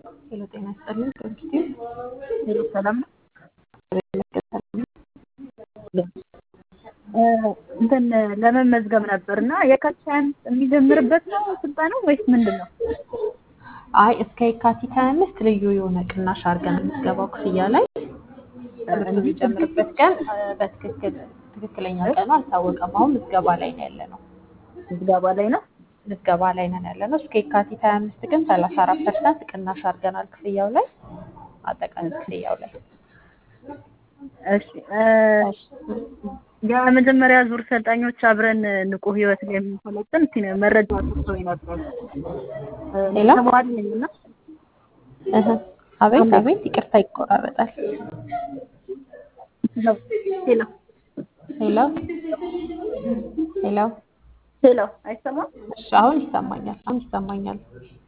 ሄሎ ጤና ይስጥልኝ ከኢንስቲትዩት ሄሎ ሰላም ነው። እንትን ለመመዝገብ ነበር እና የካቲት ሃያ አምስት የሚጀምርበት ነው ስልጠናው ወይስ ምንድን ነው? አይ እስከ የካቲት 25 ልዩ የሆነ ቅናሽ አድርገን የምትገባው ክፍያ ላይ ትምህርቱ የሚጀምርበት ቀን በትክክል ትክክለኛ ቀኑ አልታወቀም። አሁን ምዝገባ ላይ ነው ያለ ነው። ምዝገባ ላይ ነው። ምዝገባ ላይ ነን ያለ ነው። እስከ የካቲት 25 ግን 34 ፐርሰንት ቅናሽ አድርገናል ክፍያው ላይ አጠቃላይ ክፍያው ላይ እሺ የመጀመሪያ ዙር ሰልጣኞች አብረን ንቁ ህይወት ላይ የምንሰለጥን እስኪ መረጃ ሰጥተውኝ ነበር። ሌላ? ተማሪ ነኝ እና እህ፣ አቤት አቤት፣ ይቅርታ ይቆራረጣል። ሄሎ ሄሎ ሄሎ፣ ሄሎ አይሰማም? እሺ አሁን ይሰማኛል። አሁን ይሰማኛል።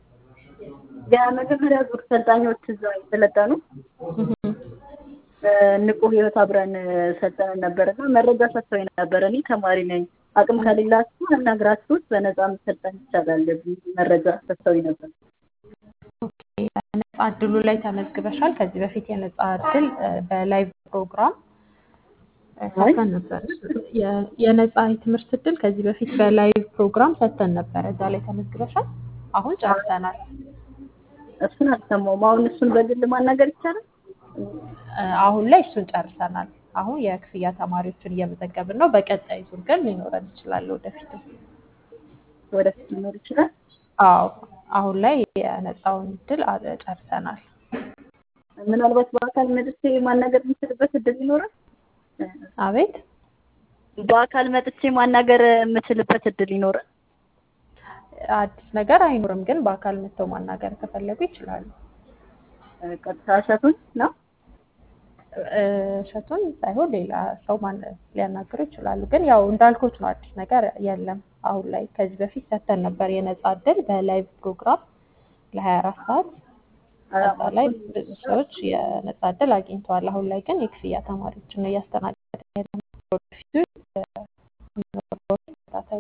የመጀመሪያ ዙር ሰልጣኞች እዛ የሰለጠኑ እህ፣ ንቁ ህይወት አብረን ሰልጠነን ነበር እና መረጃ ሰጥተውኝ ነበር። እኔ ተማሪ ነኝ፣ አቅም ከሌላችሁ አናግራችሁት በነፃ መሰልጠን ይቻላል የሚል መረጃ ሰጥተውኝ ነበር። ኦኬ፣ ነፃ እድሉ ላይ ተመዝግበሻል። ከዚህ በፊት የነፃ እድል እ፣ በላይቭ ፕሮግራም እ፣ ሰጥተን ነበር። የ- የነፃ የትምህርት እድል ከዚህ በፊት በላይቭ ፕሮግራም ሰጥተን ነበረ። እዛ ላይ ተመዝግበሻል። አሁን ጨርሰናል። እሱን አልሰማሁም። አሁን እሱን በግል ማናገር ይቻላል? እ፣ አሁን ላይ እሱን ጨርሰናል። አሁን የክፍያ ተማሪዎችን እየመዘገብን ነው። በቀጣይ ዙር ግን ሊኖረን ይችላል ወደፊትም። ወደፊት ሊኖር ይችላል። አዎ አሁን ላይ የነፃውን እድል አ- ጨርሰናል። ምናልባት በአካል መጥቼ ማናገር የምችልበት እድል ይኖራል? አቤት በአካል መጥቼ ማናገር የምችልበት እድል ይኖራል? አዲስ ነገር አይኖርም፣ ግን በአካል መጥተው ማናገር ከፈለጉ ይችላሉ። ቀጥታ እሸቱን ነው? እ፣ እሸቱን ሳይሆን ሌላ ሰው ማን ሊያናግሩ ይችላሉ። ግን ያው እንዳልኩት ነው፣ አዲስ ነገር የለም አሁን ላይ። ከዚህ በፊት ሰጥተን ነበር የነፃ እድል በላይቭ ፕሮግራም ለ24 ሰዓት እዛ ላይ ብዙ ሰዎች የነፃ እድል አግኝተዋል። አሁን ላይ ግን የክፍያ ተማሪዎችን ነው እያስተናገደ ያለ ወደፊቱ እ፣ የሚኖረውን ተከታተሉ።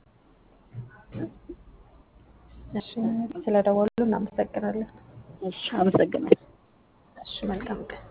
እሺ፣ ስለደወሉ እናመሰግናለን። እሺ፣ አመሰግናለሁ። እሺ፣ መልካም ቀን።